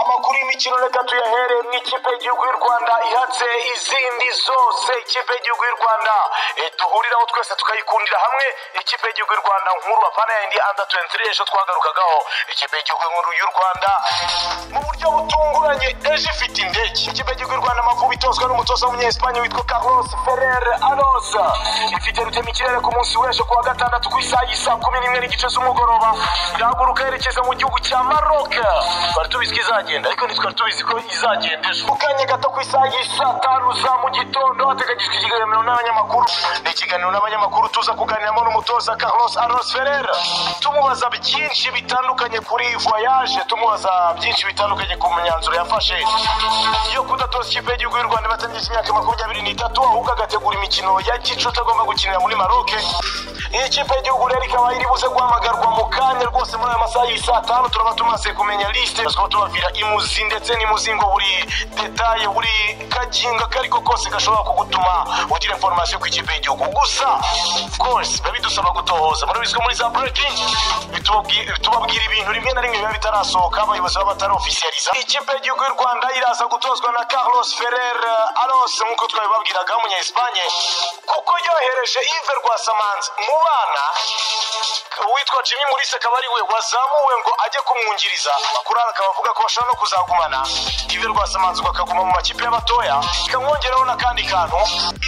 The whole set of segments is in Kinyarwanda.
mukino reka tuyahere mu ikipe y'igihugu y'u rwanda ihatse izindi zose ikipe y'igihugu y'u rwanda eh, duhuriraho twese tukayikundira hamwe ikipe y'igihugu y'u rwanda nkuru apana yindi under 23 ejo twagarukagaho ikipe y'igihugu nkuru y'u rwanda mu buryo butunguranye ejo ifite indege ikipe y'igihugu y'u rwanda amavubi itozwa n'umutoza w'umunyesipanye witwa carlos ferrer arosa ifite rutemikirere ku munsi w'ejo kuwa gatandatu ku isaha y'isa kumi n'imwe n'igice z'umugoroba irahaguruka yerekeza mu gihugu cya maroka twari tubizi ko izagenda ariko ntitwari tubizi ko izagenda ejo mu kanya gato ku isaha y'isa tanu za mu gitondo hateganyijwe ikiganiro n'abanyamakuru ni ikiganiro n'abanyamakuru tuza kuganiramo n'umutoza carlos aros ferera tumubaza byinshi bitandukanye kuri voyage tumubaza byinshi bitandukanye ku myanzuro yafashe yo kudatoza ikipe y'igihugu y'u rwanda ibatangije imyaka makumyabiri n'itatu ahubwo agategura imikino ya gicuti agomba gukinira muri maroke iyi kipe y'igihugu rero ikaba iri buze guhamagarwa mu kanya rwose muri aya masaha y'isaa tanu turaba tumaze kumenya lisite tukaba tubabwira imuzi ndetse n'imuzingo buri detaye buri kaginga kariko kose gashobora kugutuma ugira informasiyo ku ikipe y'igihugu gusa of course biba bidusaba gutohoza murabizi ko muri za breaking bitubabwi- tubabwira ibintu rimwe na rimwe biba bitarasohoka abayobozi baba batarofisiyaliza ikipe y'igihugu y'u rwanda iraza gutozwa na carlos ferrer aros nk'uko twabibabwiraga w'umunya-espanye kuko yohereje ive rwasamanzi mu bana uwitwa jimmy mulisa akaba ari we wazamuwe ngo ajye kumwungiriza makuru akaba avuga ko bashobora no kuzagumana ive rwasamanzi ngo akaguma mu makipe y'abatoya ikamwongeraho n'akandi kantu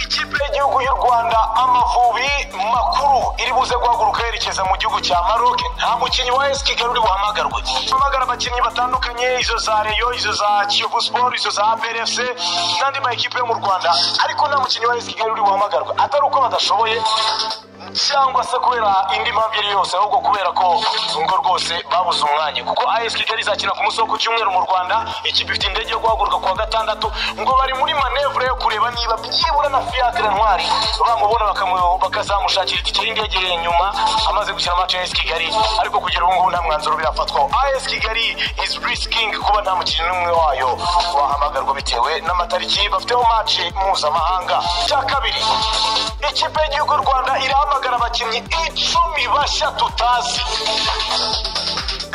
ikipe y'igihugu y'u rwanda amavubi makuru iri buze guhaguruka yerekeza mu gihugu cya maroke nta mukinnyi wa esi kigali uri buhamagarwe hamagara abakinnyi batandukanye izo za reyo izo za kiyovu siporo izo za abrfc n'andi makipe yo mu rwanda ariko nta mukinnyi wa esi kigali uri buhamagarwe atari uko badashoboye cyangwa se kubera indi mpamvu iyo ari yo yose ahubwo kubera ko ngo rwose babuze umwanya kuko as kigali izakina ku munsi wo ku cyumweru mu rwanda ikipe ifite indege yo guhaguruka kuwa gatandatu ngo bari muri manevure yo kureba niba byibura na fiacre ntwari bamubona bakamu- bakazamushakira itike y'indege nyuma amaze gukina match ya as kigali ariko kugera ubu ngubu nta mwanzuro birafatwaho as kigali is risking kuba nta mukinnyi n'umwe wayo wahamagarwa bitewe n'amatariki bafiteho match mpuzamahanga cya kabiri ikipe y'igihugu y'u rwanda irahamagara abakinnyi icumi bashya tutazi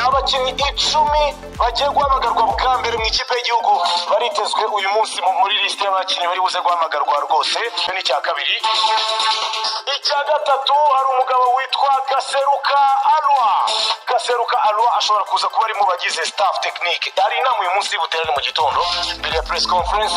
abakinnyi icumi bagiye guhamagarwa bwa mbere mu ikipe y'igihugu baritezwe uyu munsi mu- muri lisite y'abakinnyi bari buze guhamagarwa rwose icyo ni icya kabiri icya gatatu hari umugabo witwa gaseruka arwa gaseruka arwa ashobora kuza kuba ari mu bagize staff tekinike hari inama uyu munsi buterane mu gitondo mbere ya press conference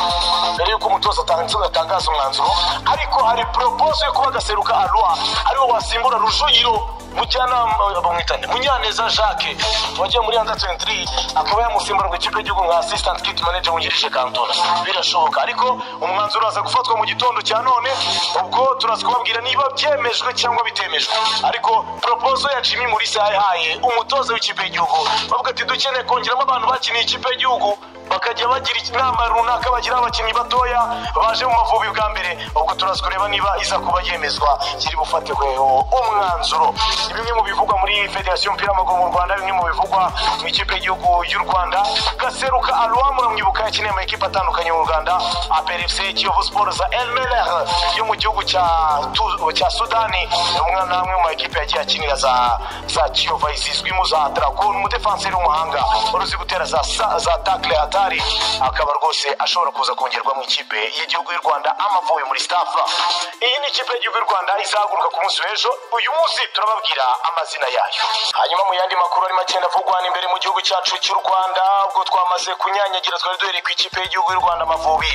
mbere y'uko umutoza atangaza atangaza umwanzuro ariko hari propose yo kuba gaseruka arwa ariwo wasimbura rujugiro mujyanama bamwitane munyaneza jacques wagiye muri anda 23 akaba yamusimbura ngo ikipe y'igihugu nka assistant kit manager wungirije kantona birashoboka ariko umwanzuro uraza gufatwa mu gitondo cya none ubwo turaza kubabwira niba byemejwe cyangwa bitemejwe ariko proposal ya jimmy mulisa yayihaye umutoza w'ikipe y'igihugu bavuga ati dukeneye kongeramo abantu bakiniye ikipe y'igihugu bakajya bagira inama runaka bagira abakinnyi batoya baje mu mavubi bwa mbere ubwo turaza kureba niba iza kuba yemezwa kiri bufatirweho umwanzuro ni bimwe mu bivugwa muri federasiyo y'umupira w'amaguru mu rwanda bimwe mu bivugwa mu ikipe y'igihugu y'u rwanda gaseruka aruwa muramwibuka yakiniye amakipe atandukanye mu rwanda aperefuse kiyovu siporo za elmeler yo mu gihugu cya Tu- cya sudani umwana amwe mu makipe yagiye akinira za za kiyovu zizwimo za dragon umudefanseri w'umuhanga uruzi gutera za sa- za takle hatari akaba rwose ashobora kuza kongerwa mu ikipe y'igihugu y'u rwanda amavuye muri stafa iyi ni ikipe y'igihugu y'u rwanda izahaguruka ku munsi w'ejo uyu munsi turababwira amazina yayo hanyuma mu yandi makuru arimo agenda avugwa imbere mu gihugu cyacu cy'u rwanda ubwo twamaze kunyanyagira twari duhereye ku ikipe y'igihugu y'u rwanda amavubi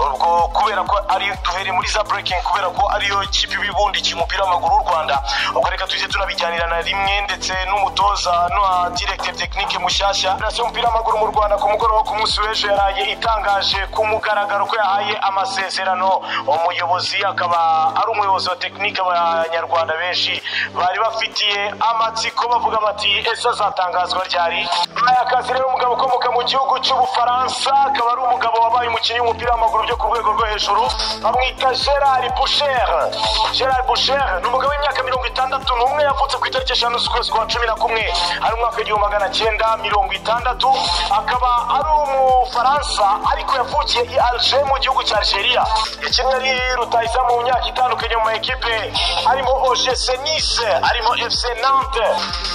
ubwo kubera ko ari duhereye muri za breaking kubera ko ariyo kipe ibibundikiye umupira w'amaguru w'u rwanda ubwo reka tujye tunabijyanira na rimwe ndetse n'umutoza n'uwa directeur technique mushyashya federasiyo y'umupira w'amaguru mu rwanda ku mugoroba ku munsi w'ejo yaraye itangaje ku mugaragaro ko yahaye amasezerano umuyobozi akaba ari umuyobozi wa tekinike abanyarwanda benshi bari bafitiye amatsiko bavuga bati ese azatangazwa ryari aya kazi rero umugabo ukomoka mu gihugu cy'ubufaransa akaba ari umugabo wabaye umukinnyi w'umupira w'amaguru byo ku rwego rwo hejuru bamwita gerard boucher gerard boucher ni umugabo w'imyaka mirongo itandatu gatandatu n'umwe yavutse ku itariki eshanu z'ukwezi kwa cumi na kumwe ari mu mwaka w'igihumbi magana cyenda mirongo itandatu akaba ari umufaransa ariko yavukiye i alger mu gihugu cya algeria ikintu yari rutahiza mu myaka itandukanye mu ma ekipe harimo ogc nice harimo fc nante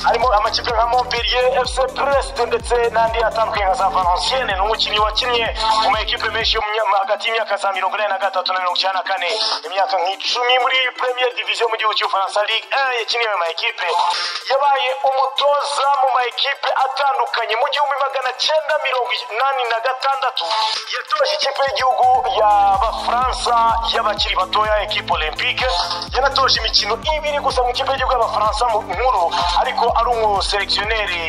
harimo amakipe nka montpellier fc brest ndetse n'andi atandukanye nka za valenciennes ni umukinnyi wakinnye mu ma ekipe menshi yo mu myaka- hagati y'imyaka za mirongo ine na gatatu na mirongo icyenda na kane imyaka nk'icumi muri premier division mu gihugu cy'ubufaransa ligue 1 yakiniye mu ma ekipe yabaye umutoza mu ma ekipe atandukanye mu gihumbi magana cyenda mirongo inani na gatandatu yatoje ikipe y'igihugu y'abafaransa y'abakiri batoya ekipe olympique yanatoje imikino ibiri gusa mu ikipe y'igihugu y'abafaransa mu nkuru ariko ari umuselekisiyoneri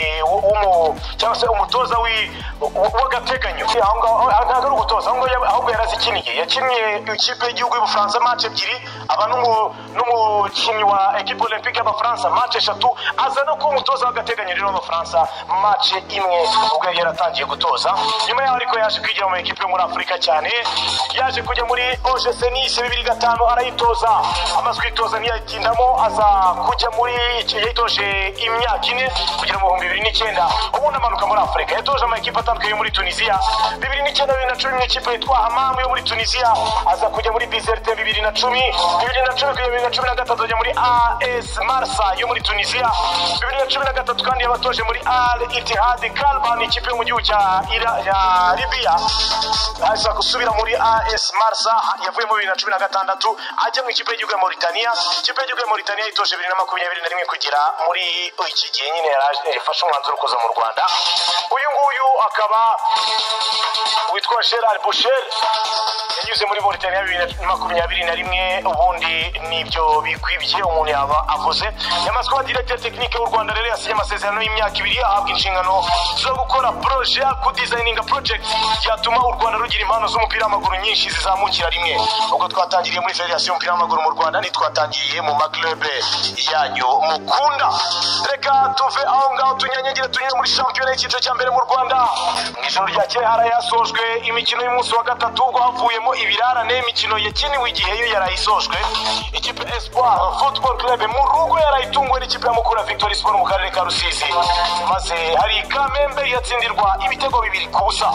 cyangwa se umutoza w'i- w- w'agateganyo aho ngaho aho- ntabwo ari ugutoza ahubwo yaba- ahubwo yarazikiniye yakinnye ikipe y'igihugu y'ubufaransa match ebyiri aba n'umu- n'umukinnyi wa ekipe olympique y'abafaransa match eshatu aza no kuba umutoza w'agateganyo rero w'abafaransa match imwe ubwo yari yaratangiye gutoza nyuma yaho ariko yaje kwigira mu ekipe yo muri afurika cyane yaje kujya muri ogc nice bibiri gatanu arayitoza amaze kuyitoza ntiyayitindamo aza kujya muri yayitoje imyaka ine kugera mu bihumbi bibiri n'icyenda ubundi amanuka muri afurika yatoje amakipe atandukanye yo muri tunisiya bibiri n'icyenda bibiri na cumi n'ikipe yitwa hamamu yo muri tunisiya aza kujya muri bizerte bibiri na cumi bibiri na cumi kugera bibiri na cumi na gatatu ajya muri as marsa yo muri tunisiya bibiri na cumi na gatatu kandi yabatoje muri al itihad kalban ikipe yo mu gihugu cya Ira- ya libiya aza gusubira muri as marsa yavuye muri bibiri na cumi na gatandatu ajya mu ikipe y'igihugu ya mauritania ikipe y'igihugu ya mauritania yitoje bibiri na makumyabiri na rimwe kugera muri iki gihe nyine yaraje yafashe umwanzuro wo kuza mu rwanda uyu nguyu akaba witwa gerard boucher yanyuze muri mauritania bibiri na makumyabiri na rimwe ubundi nibyo bikwibye umuntu yaba avuze yamaze kuba directeur technique w'u rwanda rero yasinye amasezerano y'imyaka ibiri ahabwa inshingano zo gukora proje kudesigninga project yatuma u rwanda rugira impano z'umupira w'amaguru nyinshi zizamukira rimwe ubwo twatangiriye muri federasiyo y'umupira w'amaguru mu rwanda ntitwatangiriye mu maklube yanyu mukunda reka tuve aho ngaho tunyanyagire tunyure muri shampiyona y'icyiciro cya mbere mu rwanda mu ijoro ryakeye harayasojwe imikino y'umunsi wa gatatu ubwo havuyemo ibirarane imikino yakiniwe igihe yo yarayisojwe ikipe espoir football club mu rugo yarayitunguwe n'ikipe ya mukura victory sport mu karere ka rusizi maze hari kamembe yatsindirwa ibitego bibiri ku busa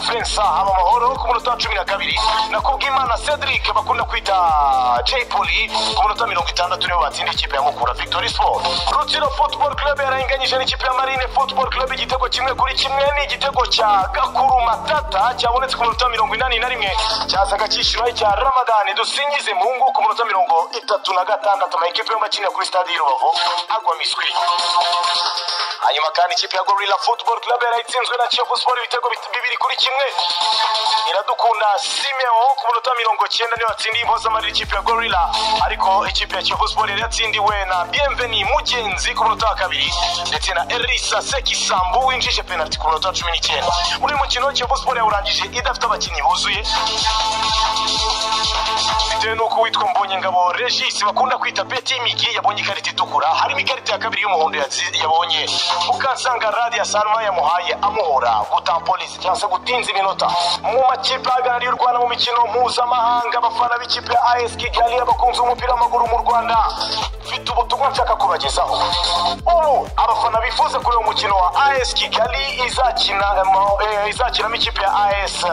frensa haba amahoro ku munota wa cumi na kabiri na kubwimana cedric bakunda kwita jay poli ku munota mirongo itandatu nibo batsinda ikipe ya mukura victory sport rutsiro football club yarayinganyije n'ikipe ya marine football club igitego kimwe kuri kimwe ni igitego cya gakuru matata cyabonetse ku minota mirongo inani na rimwe cyazaga cyishyura icya ramadani dusingize muhungu ku munota mirongo itatu na gatandatu amakipe yombi akinira kuri stade y'i rubavu agwa miswi hanyuma kandi ikipe ya gorilla football club yarayitsinzwe na kiyovu sport ibitego bit- bibiri kuri kimwe iradukunda simeo ku munota mirongo cyenda niyo yatsindiye impozamarira ikipe ya gorilla ariko ikipe ya kiyovu sport yari yatsindiwe na bienveni mugenzi ku munota wa kabiri ndetse na erisa sekisambu winjije penaliti ku munota wa cumi n'icyenda muri uyu mukino kiyovu sport yawurangije idafite abakinnyi buzuye bitewe n'uko uwitwa mbonyengabo regis bakunda kwita beti y'imigi yabonye ikarita itukura harimo ikarita ya kabiri y'umuhondo yatsi- yabonye mukansanga radiyo sanwa yamuhaye amuhora gutampolisi cyangwa se gutinza iminota mu makipe ahagarariye u rwanda mu mikino mpuzamahanga abafana b'ikipe ya as kigali abakunzi b'umupira w'amaguru mu rwanda mfite ubutumwa nshaka kubagezaho ubu abafana bifuza kuri uyu mukino wa as kigali izakina eh, izakinamo ikipe ya as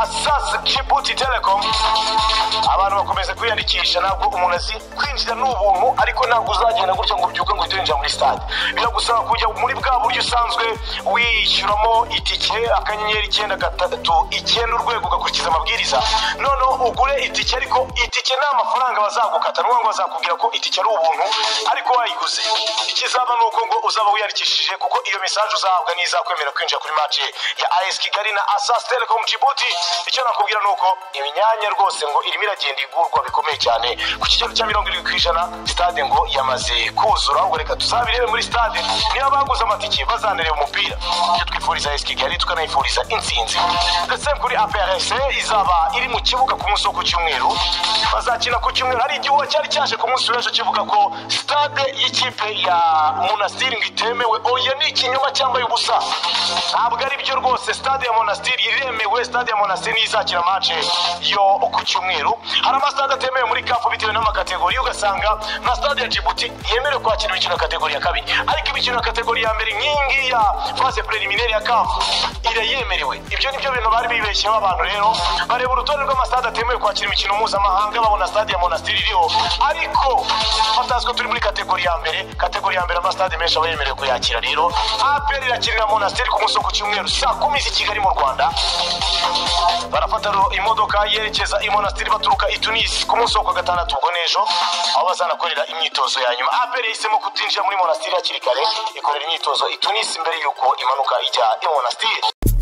asas kibuti telecom abantu bakomeza kwiyandikisha ntabwo umuntu azi kwinjira ni ubuntu ariko ntabwo uzagenda gutya ngo ubyuke ngo uhite winjira muri stade biragusaba kujya muri bwa buryo usanzwe wishyuramo itike akanyenyeri icyenda gatatu icyenda urwego ugakurikiza amabwiriza noneho ugure itike ariko itike nta mafaranga bazagukata ni ukuvuga ngo bazakubwira ko itike ari ubuntu ariko wayiguze ikizaba ni uko ngo uzaba wiyandikishije kuko iyo mesaje uzahabwa niyo izakwemerera kwinjira kuri match ya as kigali na asas telecom djibouti icyo nakubwira ni uko imyanya rwose ngo irimo iragenda igurwa bikomeye cyane ku kigero cya mirongo irindwi ku ijana stade ngo yamaze kuzura ahubwo reka tuzabirebe muri stade niba baguze amatike bazanareba umupira ibyo twifuriza as kigali tukanayifuriza intsinzi ndetse kuri aprc izaba iri mu kibuga ku munsi wo ku cyumweru bazakina ku cyumweru hari igihuha cyari cyaje ku munsi w'ejo kivuga avuga ko sitade y'ikipe ya monasitiri ngo itemewe oya ni ikinyoma cyambaye ubusa ntabwo ari byo rwose sitade ya monasitiri iremewe sitade ya monasitiri niyo izakira mace yo ku cyumweru hari amasitade atemewe muri kapu bitewe n'amakategori ugasanga nka sitade ya jibuti yemerewe kwakira imikino ya kategori ya kabiri ariko imikino ya kategori ya mbere nk'iyingiyi ya fase prelimineri ya kapu irayemerewe ibyo nibyo bintu bari bibeshyeho abantu rero bareba urutonde rw'amasitade atemewe kwakira imikino mpuzamahanga babona sitade ya monasitiri iriho ariko batazwi ko turi muri kategori ya mbere kategori ya mbere amasitade menshi aba yemerewe kuyakira rero apr irakirira monasiteri ku munsi wo ku cyumweru saa kumi z'i kigali mu rwanda barafata ro imodoka yerekeza i monasiteri baturuka i tunisi ku munsi wo ku wa gatandatu ubwo n'ejo aho bazanakorera imyitozo ya nyuma apr yahisemo kutinjira muri monasiteri hakiri kare ikorera imyitozo i tunisi mbere y'uko imanuka ijya i monasiteri